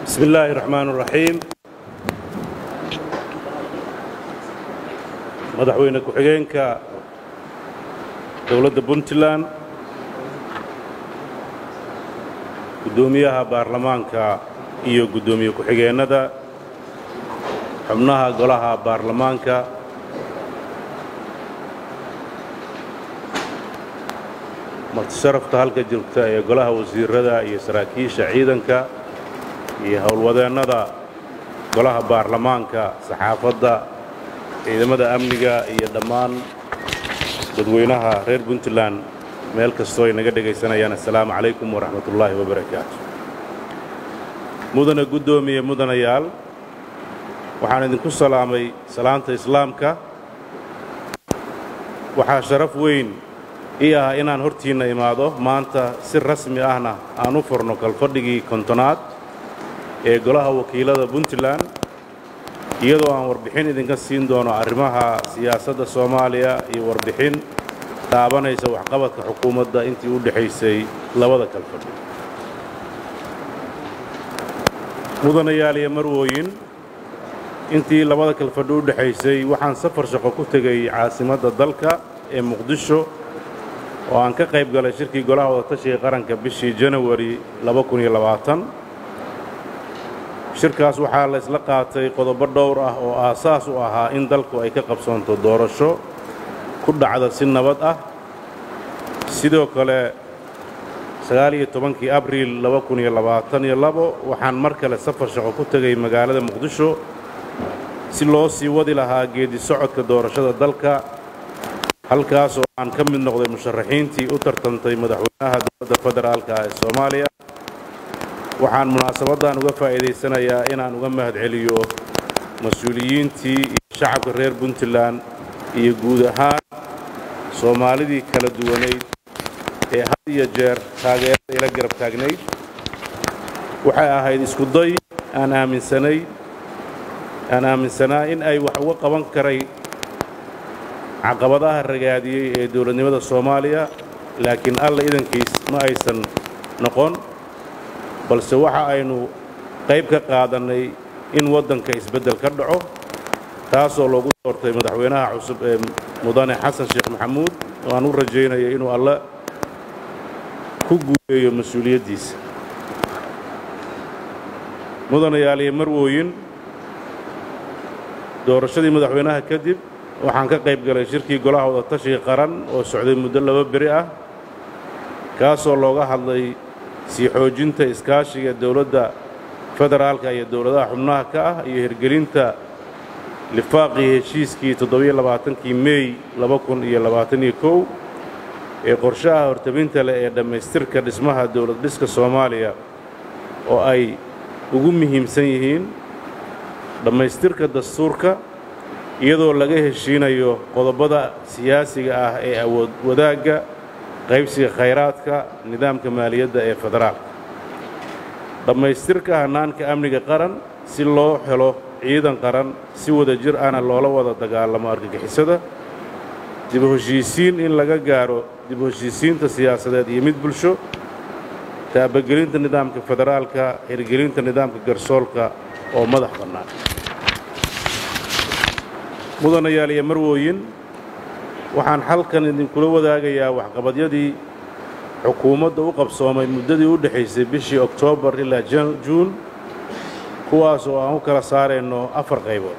bismi illaahi raxmaan raxiim madaxweyne ku-xigeenka dowladda puntland guddoomiyaha baarlamaanka iyo guddoomiye ku-xigeennada xubnaha golaha baarlamaanka martisharafta halka joogta ee golaha wasiirada iyo saraakiisha ciidanka iyo howlwadeennada golaha baarlamaanka saxaafadda ciidamada amniga iyo dhammaan dadweynaha reer puntland meel kastoo ay naga dhegaysanayaan assalaamu calaykum waraxmatullaahi wabarakaatu mudane guddoomiye mudanayaal waxaan idinku salaamay salaanta islaamka waxaa sharaf weyn ii ah inaan hortiinna imaado maanta si rasmi ahna aan u furno kalfadhigii kontonaad ee golaha wakiilada puntland iyadoo aan warbixin idinka siin doono arrimaha siyaasadda soomaaliya iyo warbixin taabanaysa waxqabadka xukuumadda intii u dhexaysay labada kalfadhi mudanayaal iyo marwooyin intii labada kalfadhi u dhexaysay waxaan safar shaqo ku tegay caasimadda dalka ee muqdisho oo aan ka qayb galay shirkii golaha wadatashiga qaranka bishii janawari shirkaas waxaa la isla qaatay qodobo dhowr ah oo aasaas u ahaa in dalku ay ka qabsoonto doorasho ku dhacda si nabad ah sidoo kale sagaaliyo tobankii abriil waxaan mar kale safar shaqo ku tegay magaalada muqdisho si loo sii wadi lahaa geedi socodka doorashada dalka halkaas oo aan ka mid noqday musharaxiintii u tartantay madaxweynaha dowladda federaalka ee soomaaliya waxaan munaasabaddan uga faa'iidaysanayaa inaan uga mahadceliyo mas-uuliyiintii iyo shacabka reer puntland iyo guud ahaan soomaalidii kala duwanayd ee had iyo jeer taageerada ila garab taagnayd waxay ahayd iskuday aan aaminsanay aan aaminsanaa in ay wax uga qaban karay caqabadaha ragaadiyey ee dowladnimada soomaaliya laakiin alla idankiis ma aysan noqon balse waxa aynu qayb ka qaadannay in waddanka isbeddel ka dhaco taasoo loogu doortay madaxweynaha cusub ee mudane xasan sheekh maxamuud oo aan u rajaynayo inuu alle ku guuleeyo mas-uuliyaddiisa mudanayaal iyo marwooyin doorashadii madaxweynaha kadib waxaan ka qayb galay shirkii golaha wadatashiga qaran oo socday muddo laba beri ah kaasoo looga hadlay sii xoojinta iskaashiga dowladda federaalka iyo dowladaha xubnaha ka ah iyo hirgelinta lifaaqii heshiiskii toddobaiyo-labaatankii meey labakuniyolabaataniykow ee qorshaha hortabinta leh ee dhammaystirka dhismaha dowlad dhiska soomaaliya oo ay ugu muhiimsan yihiin dhammaystirka dastuurka iyadoo laga heshiinayo qodobada siyaasiga ah ee awood wadaagga qaybsiga khayraadka nidaamka maaliyadda ee federaalka dhammaystirka hannaanka amniga qaran si loo helo ciidan qaran si wada jir ahna loola wada dagaalamo argagixisada dibu heshiisiin in laga gaaro dibu heshiisiinta siyaasadeed iyo mid bulsho taabagelinta nidaamka federaalka hirgelinta nidaamka garsoolka oo madax bannaan mudanayaal iyo marwooyin waxaan halkan idinkula wadaagayaa waxqabadyadii xukuumadda u qabsoomay muddadii u dhexaysay bishii oktoobar ilaa juun kuwaas oo aan u kala saarayno afar qaybood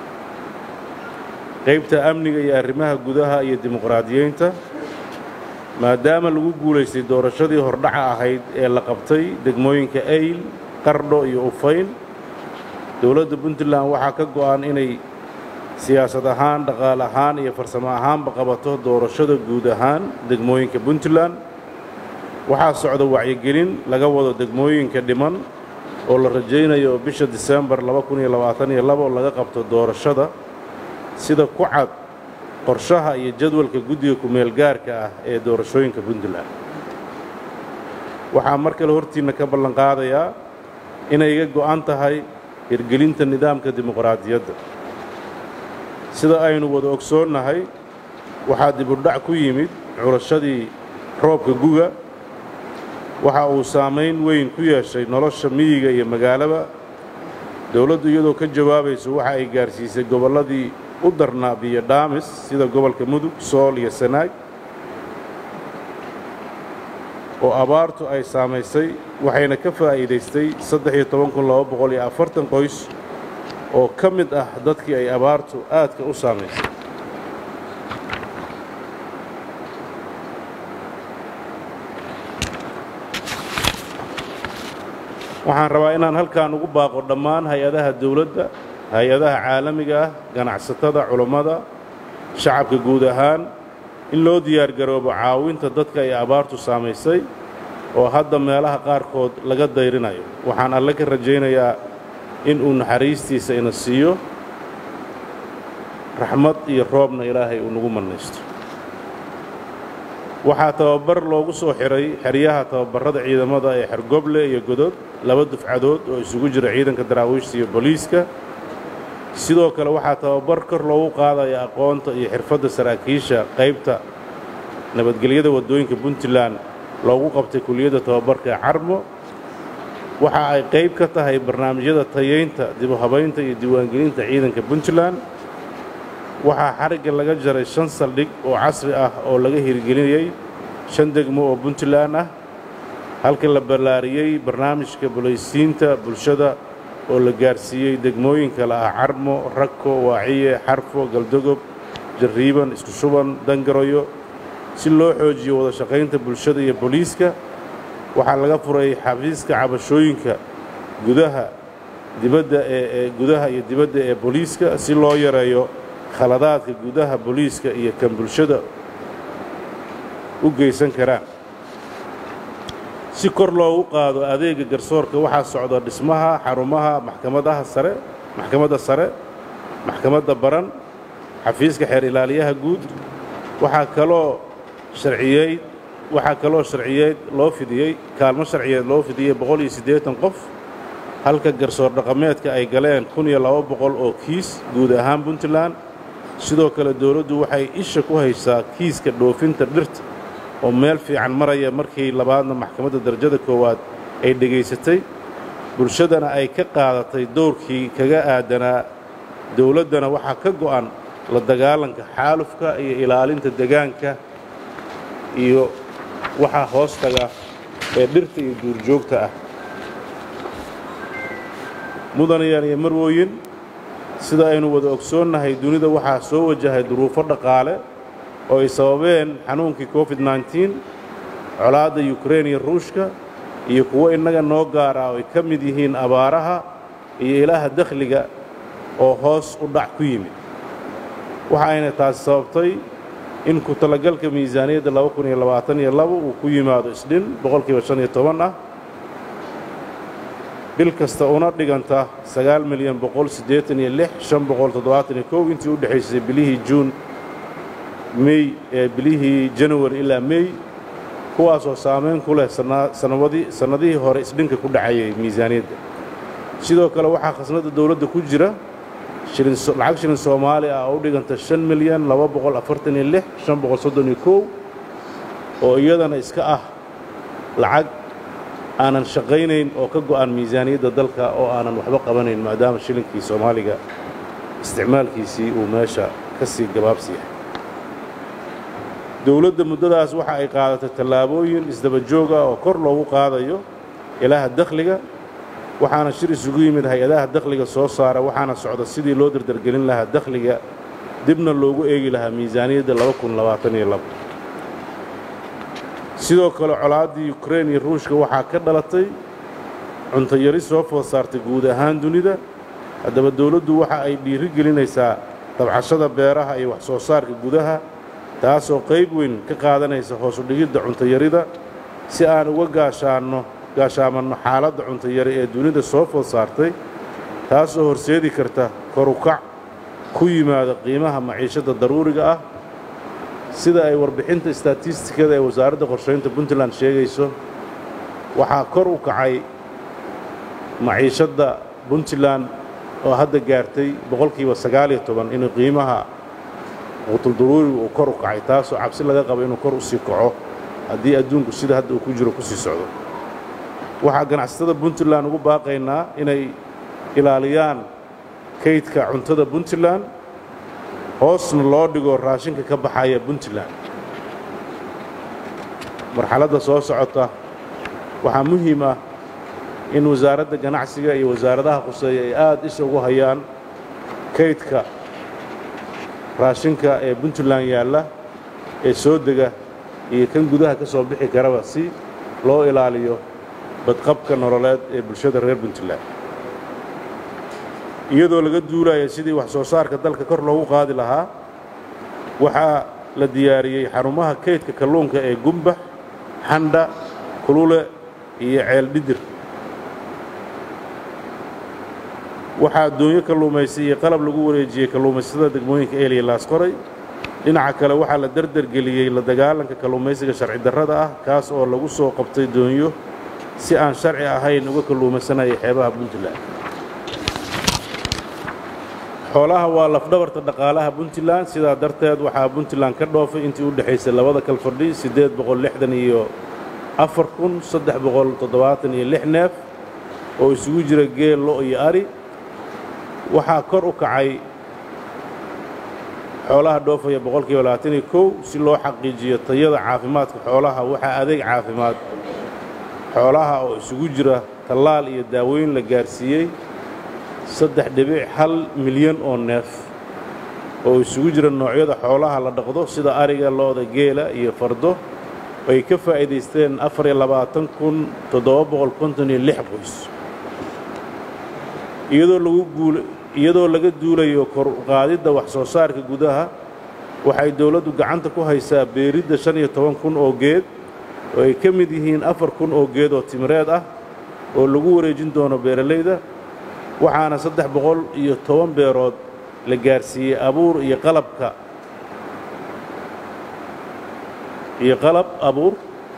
qaybta amniga iyo arrimaha gudaha iyo dimuqraadiyeynta maadaama lagu guulaystay doorashadii hordhaca ahayd ee la qabtay degmooyinka ayl qardho iyo ufayn dowladda puntland waxaa ka go'an inay siyaasad ahaan dhaqaal ahaan iyo farsamo ahaanba qabato doorashada guud ahaan degmooyinka puntland waxaa socda wacyigelin laga wado degmooyinka dhiman oo la rajaynayo bisha disembar laga qabto doorashada sida ku cad qorshaha iyo jadwalka guddiga ku-meelgaarka ah ee doorashooyinka puntland waxaa mar kale hortiinna ka ballanqaadayaa inay iga go'an tahay hirgelinta nidaamka dimuqraadiyadda sida aynu wada ogsoonnahay waxaa dibudhac ku yimid curashadii roobka guga waxa uu saamayn weyn ku yeeshay nolosha miyiga iyo magaalaba dowladdu iyadoo ka jawaabayso waxa ay gaarsiisay gobolladii u darnaa biyo dhaamis sida gobolka mudug sool iyo sanaag oo abaartu ay saamaysay waxayna ka faa'iidaystay qoys oo ka mid ah dadkii ay abaartu aadka u saamaysay waxaan rabaa inaan halkan ugu baaqo dhammaan hay-adaha dawladda hay-adaha caalamiga ah ganacsatada culammada shacabka guud ahaan in loo diyaargaroobo caawinta dadka ay abaartu saamaysay oo hadda meelaha qaarkood laga dayrinayo waxaan alle ka rajaynayaa in uu naxariistiisa ina siiyo raxmad iyo roobna ilaahay uu nagu mannaysto waxaa tababar loogu soo xidhay xeryaha tababarrada ciidamada ee xergoble iyo godod laba dufcadood oo isugu jira ciidanka daraawiishta iyo booliiska sidoo kale waxaa tababar kor loogu qaadaya aqoonta iyo xirfadda saraakiisha qaybta nabadgelyada waddooyinka puntland loogu qabtay kuliyadda tababarka ee carmo waxa ay qayb ka tahay barnaamijyada tayaynta dibu habaynta iyo diiwaangelinta ciidanka puntland waxaa xarigga laga jaray shan saldhig oo casri ah oo laga hirgelinayey shan degmo oo puntland ah halka la ballaariyey barnaamijka bulaysiinta bulshada oo la gaarsiiyey degmooyinka la ah carmo ragko waaciye xarfo galdogob jarriiban isku shuban dangaroyo si loo xoojiyo wada shaqaynta bulshada iyo booliiska waxaa laga furay xafiiska cabashooyinka gudaha dibadda ee gudaha iyo dibadda ee booliiska si loo yareeyo khaladaadka gudaha booliiska iyo kan bulshada u geysan karaan si kor loogu qaado adeega garsoorka waxaa socda dhismaha xarumaha maxkamadaha sare maxkamadda sare maxkamadda baran xafiiska xeer ilaaliyaha guud waxaa kaloo sharciyeyd waxaa kaloo sharciyeed loo fidiyey kaalmo sharciyeed loo fidiyey boqol iyo siddeetan qof halka garsoor dhaqameedka ay galeen kun iyo laba boqol oo kiis guud ahaan puntland sidoo kale dawladdu waxay isha ku haysaa kiiska dhoofinta dhirta oo meel fiican maraya markii labaadna maxkamadda darajada koowaad ay dhegaysatay bulshadana ay ka qaadatay dowrkii kaga aadanaa dawladdana waxaa ka go'an la dagaalanka xaalufka iyo ilaalinta degaanka iyo waxaa hoostaga ee dhirta iyo duurjoogta ah mudanayaan iyo marwooyin sida aynu wada ogsoonnahay dunida waxaa soo wajahay duruufo dhaqaale oo ay sababeen xanuunkii covid nneteen colaadda yukrain iyo ruushka iyo kuwo innaga noo gaara oo ay ka mid yihiin abaaraha iyo ilaaha dakhliga oo hoos u dhac ku yimid waxa ayna taasi sababtay in ku talagalka miisaaniyadda laba kun iyo labaatan iyo labo uu ku yimaado isdhin boqolkiiba shan iyo toban ah bil kasta una dhiganta sagaal milyan boqol siddeetan iyo lix shan boqol toddobaatan iyo kow intii u dhexaysay bilihii juun mey ee bilihii januari ilaa mey kuwaasoo saamayn ku leh sanadii sannadihii hore isdhinka ku dhacayay miisaaniyadda sidoo kale waxaa khasnadda dawladda ku jira lacag shilin soomaali ah oo u dhiganta shan milyan laba boqol afartan iyo lix shan boqol soddon iyo kow oo iyadana iska ah lacag aanan shaqaynayn oo ka go'an miisaaniyadda dalka oo aanan waxba qabanayn maadaama shilinkii soomaaliga isticmaalkiisii uu meesha ka sii gabaabsi yahay dowladda muddadaas waxa ay qaadatay tallaabooyin isdaba joog ah oo kor loogu qaadayo ilaaha dakhliga waxaana shir isugu yimid hay-adaha dakhliga soo saara waxaana socda sidii loo dardargelin lahaa dakhliga dibna loogu eegi lahaa miisaaniyadda laba kun labaatan iyo labo sidoo kale colaaddii yukrain iyo ruushka waxaa ka dhalatay cuntayari soo food saartay guud ahaan dunida haddaba dawladdu waxa ay dhiiri gelinaysaa dabcashada beeraha iyo wax soo saarka gudaha taasoo qayb weyn ka qaadanaysa hoosu dhigidda cuntayarida si aan uga gaashaanno gaashaamanno xaaladda cuntayari ee dunida soo food saartay taasoo horseedi karta korukac ku yimaada qiimaha maciishadda daruuriga ah sida ay warbixinta istatistikada ee wasaaradda qorshaynta puntland sheegayso waxaa kor u kacay maciishadda puntland oo hadda gaartay boqolkiiba sagaal iyo toban inuu qiimaha quutuldaruuriga uu kor u kacay taasoo cabsi laga qabo inuu kor u sii kaco haddii adduunku sida hadda uu ku jiro ku sii socdo waxaa ganacsatada puntland ugu baaqaynaa inay ilaaliyaan kaydka cuntada puntland hoosna loo dhigo raashinka ka baxaya puntland marxaladda soo socota waxaa muhiim ah in wasaaradda ganacsiga iyo wasaaradaha quseeya ay aad isha ugu hayaan kaydka raashinka ee puntland yaalla ee soo dega iyo kan gudaha ka soo bixi karaba si loo ilaaliyo badqabka nololeed ee bulshada reer puntland iyadoo laga duulaya sidii wax soo saarka dalka kor loogu qaadi lahaa waxaa la diyaariyey xarumaha kaydka kalluunka ee gumbax xandha kulule iyo ceel dhidir waxaa addoonyo kalluumaysi iyo qalab lagu wareejiyey kalluumaysatada degmooyinka eeliya laasqoray dhinaca kale waxaa la derdergeliyey la dagaalanka kalluumaysiga sharci darrada ah kaas oo lagu soo qabtay doonyo si aan sharci ahayn uga kalluumaysanaya xeebaha puntland xoolaha waa lafdhabarta dhaqaalaha puntland sidaa darteed waxaa puntland ka dhoofay intii u dhexaysay labada kalfadhi siddeed boqol lixdan iyo afar kun saddex boqol toddobaatan iyo lix neef oo isugu jira geel lo iyo ari waxaa kor u kacay xoolaha dhoofaya boqolkiiba labaatan iyo kow si loo xaqiijiyo tayada caafimaadka xoolaha waxaa adeeg caafimaad xoolaha oo isugu jira tallaal iyo daaweyn la gaarsiiyey saddex dhibic hal milyan oo neef oo isugu jira noocyada xoolaha la dhaqdo sida ariga lo'da geela iyo fardo ay ka faa'iidaysteen afar iyo labaatan kun toddoba boqol konton iyo lix qoys iyadoo lagu guul iyadoo laga duulayo kor qaadidda wax soo saarka gudaha waxay dawladdu gacanta ku haysaa beeridda shan iyo toban kun oo geed oo ay ka mid yihiin afar kun oo geed oo timireed ah oo lagu wareejin doono beeralayda waxaana saddex boqol iyo toban beerood la gaarsiiyey abuur iyo qalabka iyo qalab abuur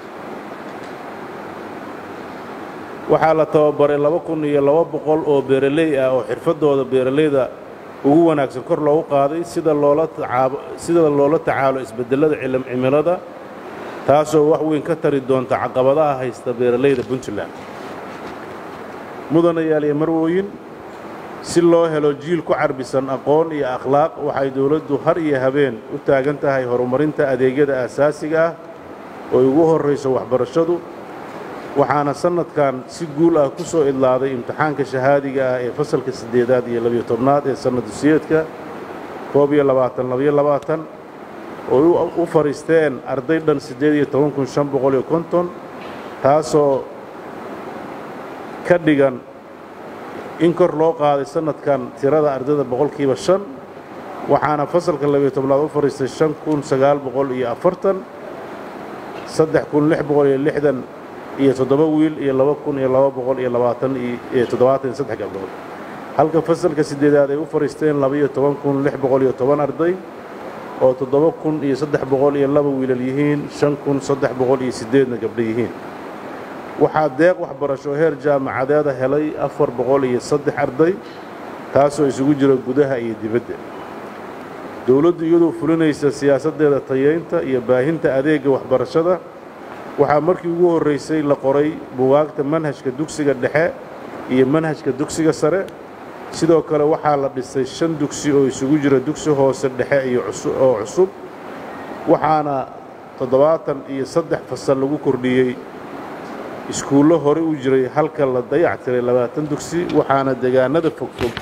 waxaa la tababaray laba kun iyo laba boqol oo beeraley ah oo xirfaddooda beeralayda ugu wanaagsan kor loogu qaaday sida loola tacaabo sida loola tacaalo isbeddellada cimilada taasoo wax weyn ka tari doonta caqabadaha haysta beeralayda puntland mudanayaal iyo marwooyin si loo helo jiil ku carbisan aqoon iyo akhlaaq waxay dawladdu har iyo habeen u taagan tahay horumarinta adeegyada aasaasiga ah oo ugu horrayso waxbarashadu waxaana sannadkan si guul ah ku soo idlaaday imtixaanka shahaadiga ah ee fasalka siddeedaad iyo labiyo tobnaad ee sannadusiyeedka koob iyo labaatan labiyo labaatan oo u fadhiisteen arday dhan siddeed iyo toban kun shan boqol iyo konton taasoo ka dhigan in kor loo qaaday sannadkan tirada ardayda boqolkiiba shan waxaana fasalka labiyo tobnaad u fadhiistay shan kun sagaal boqol iyo afartan saddex kun lix boqol iyo lixdan iyo toddoba wiil iyo laba kun iyo laba boqol iyo labaatan iyo toddobaatan iyo saddex gabdhood halka fasalka siddeedaad ay u fadhiisteen labaiyo toban kun lix boqol iyo toban arday oo toddoba kun iyo saddex boqol iyo laba wiilal yihiin shan kun saddex boqol iyo siddeedna gabdho yihiin waxaa deeq waxbarasho heer jaamacadeeda helay afar boqol iyo saddex arday taasoo isugu jira gudaha iyo dibadda dowladdu iyadoo fulinaysa siyaasaddeeda tayeynta iyo baahinta adeegga waxbarashada waxaa markii ugu horraysay la qoray bugaagta manhajka dugsiga dhexe iyo manhajka dugsiga sare sidoo kale waxaa la dhisay shan dugsi oo isugu jira dugsi hoose dhexe iyo oo cusub waxaana toddobaatan iyo saddex fasal lagu kordhiyey iskuullo horey u jiray halka la dayac tiray labaatan dugsi waxaana deegaanada fogfog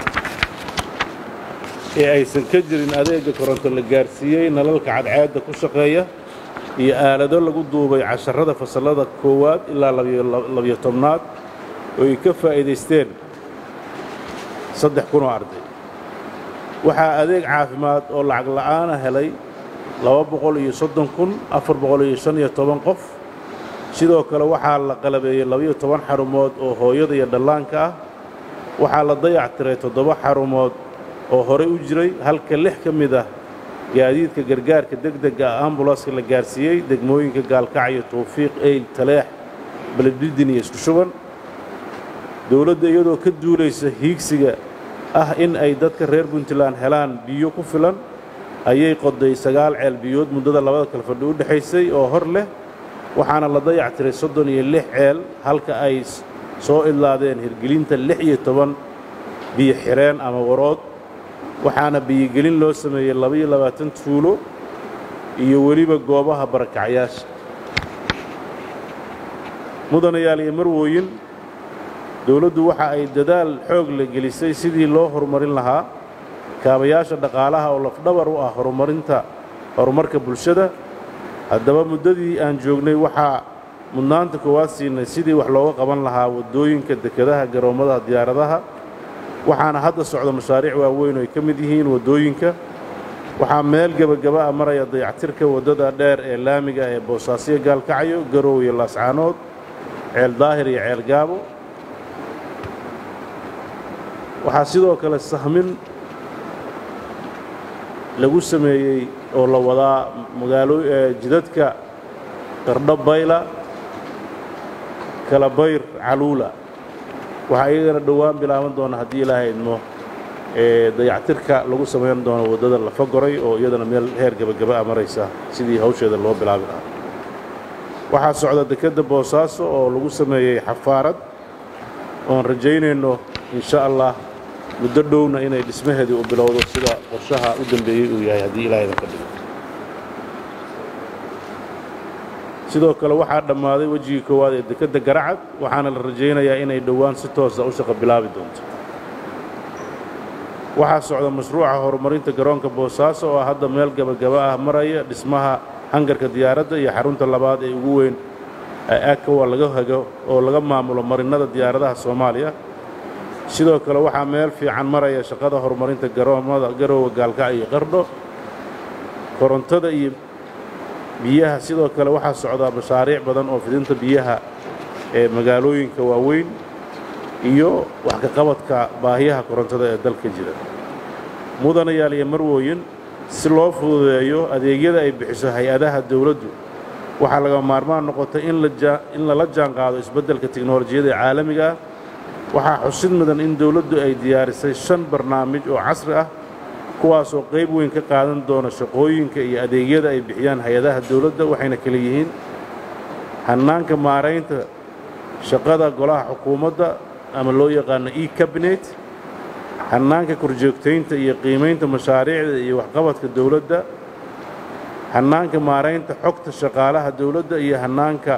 ee aysan ka jirin adeegga koronto la gaarsiiyey nalalka cadceedda ku shaqeeya iyo aalado lagu duubay casharrada fasallada koowaad ilaa labiyo tobnaad oo ay ka faa'iidaysteen saddex kunoo arday waxaa adeeg caafimaad oo lacag la'aana helay laba boqol iyo soddon kun afar boqol iyo shan iyo toban qof sidoo kale waxaa la qalabeeyey labaiyo toban xarumood oo hooyada iyo dhallaanka ah waxaa la dayac tiray toddoba xarumood oo horey u jiray halka lix ka mid ah gaadiidka gargaarka degdega ah ambulanska la gaarsiiyey degmooyinka gaalkacyo tawfiiq eyl taleex beledidin iyo isku shuban dowladda iyadoo ka duulaysa hiigsiga ah in ay dadka reer puntland helaan biyo ku filan ayay qoday sagaal ceel biyood muddada labada kalfadhi u dhexaysay oo hor leh waxaana la dayactiray soddon iyo lix ceel halka ay soo idlaadeen hirgelinta lix iyo toban biyo xireen ama warood waxaana biyogelin loo sameeyey labaiyo labaatan tuulo iyo weliba goobaha barakacyaasha mudanayaal iyo marwooyin dowladdu waxa ay dadaal xoog la gelisay sidii loo horumarin lahaa kaabayaasha dhaqaalaha oo lafdhabar u ah horumarinta horumarka bulshada haddaba muddadii aan joognay waxaa mudnaanta koowaad siinay sidii wax looga qaban lahaa waddooyinka dekedaha garoommadaha diyaaradaha waxaana hadda socda mashaariic waaweyn oo ay ka mid yihiin waddooyinka waxaa meel gebagaba a maraya dayactirka waddada dheer ee laamiga ee boosaasiyo gaalkacyo garow iyo laascaanood ceel daahir iyo ceel gaabo waxaa sidoo kale sahmin lagu sameeyey oo la wadaa magaalo jidadka qardho bayla kalabayr caluula waxaa iyagana dhowaan bilaaban doona haddii ilaahay idmo dayactirka lagu samayn doono waddada lafa goray oo iyadana meel heer gebagaba a maraysa sidii hawsheeda loo bilaabi lahaa waxaa socda dekedda boosaaso oo lagu sameeyey xafaarad oon rajaynayno insha allah muddo dhowna inay dhismaheedii u bilowdo sida qorshaha u dambeeyey uu yahay haddii ilaah idinka dhigo sidoo kale waxaa dhammaaday wejigii koowaad ee dekedda garacad waxaana la rajaynayaa inay dhowaan si toosa u shaqo bilaabi doonto waxaa socda mashruuca horumarinta garoonka boosaaso oo hadda meel gebagaba ah maraya dhismaha hangarka diyaaradda iyo xarunta labaad ee ugu weyn akawa laga hago oo laga maamulo marinnada diyaaradaha soomaaliya sidoo kale waxaa meel fiican maraya shaqada horumarinta garoommada garoowa gaalkacyo iyo qardho korontada iyo biyaha sidoo kale waxaa socdaa mashaariic badan oo fidinta biyaha ee magaalooyinka waaweyn iyo wax ka qabadka baahiyaha korontada ee dalka jira mudanayaal iyo marwooyin si loo fududeeyo adeegyada ay bixiso hay-adaha dawladdu waxaa laga maarmaan noqotay in lala jaanqaado isbeddelka tiknolojiyada ee caalamiga ah waxaa xusid mudan in dawladdu ay diyaarisay shan barnaamij oo casri ah kuwaasoo qayb weyn ka qaadan doona shaqooyinka iyo adeegyada ay bixiyaan hay-adaha dawladda waxayna kala yihiin hannaanka maaraynta shaqada golaha xukuumadda ama loo yaqaano e kabinet hannaanka korjoogtaynta iyo qiimaynta mashaariicda iyo waxqabadka dawladda hannaanka maaraynta xogta shaqaalaha dawladda iyo hannaanka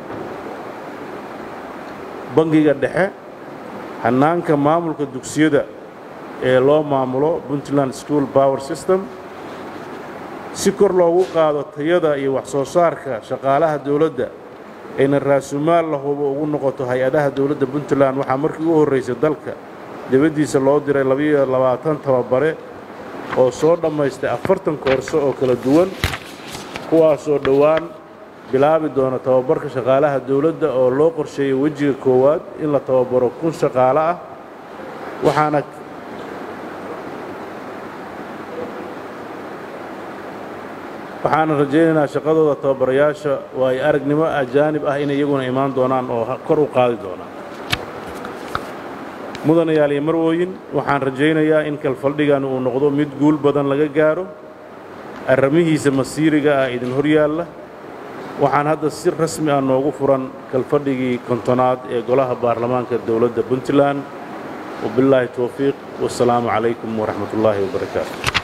bangiga dhexe hannaanka maamulka dugsiyada ee loo maamulo puntland school power system si kor loogu qaado tayada iyo wax soo saarka shaqaalaha dawladda ayna raasumaal la hubo ugu noqoto hay-adaha dawladda puntland waxaa markii u horraysay dalka dibaddiisa loo diray labiyo labaatan tababare oo soo dhammaystay afartan koorso oo kala duwan kuwaasoo dhowaan bilaabi doona tababarka shaqaalaha dawladda oo loo qorsheeyey wejiga koowaad in la tababaro kun shaqaale ah waxaana waxaana rajaynaynaa shaqadooda tababarayaasha oo ay aragnimo ajaanib ah inay iyaguna imaan doonaan oo kor u qaadi doonaan mudanayaal iyo marwooyin waxaan rajaynayaa in kalfaldhigan uu noqdo mid guul badan laga gaaro arrimihiisa masiiriga ah idin hor yaalla waxaan hadda si rasmi ah noogu furan kalfadhigii kontonaad ee golaha baarlamaanka dowladda puntland wabillaahi towfiiq wasalaamu calaykum waraxmat ullaahi wabarakaatu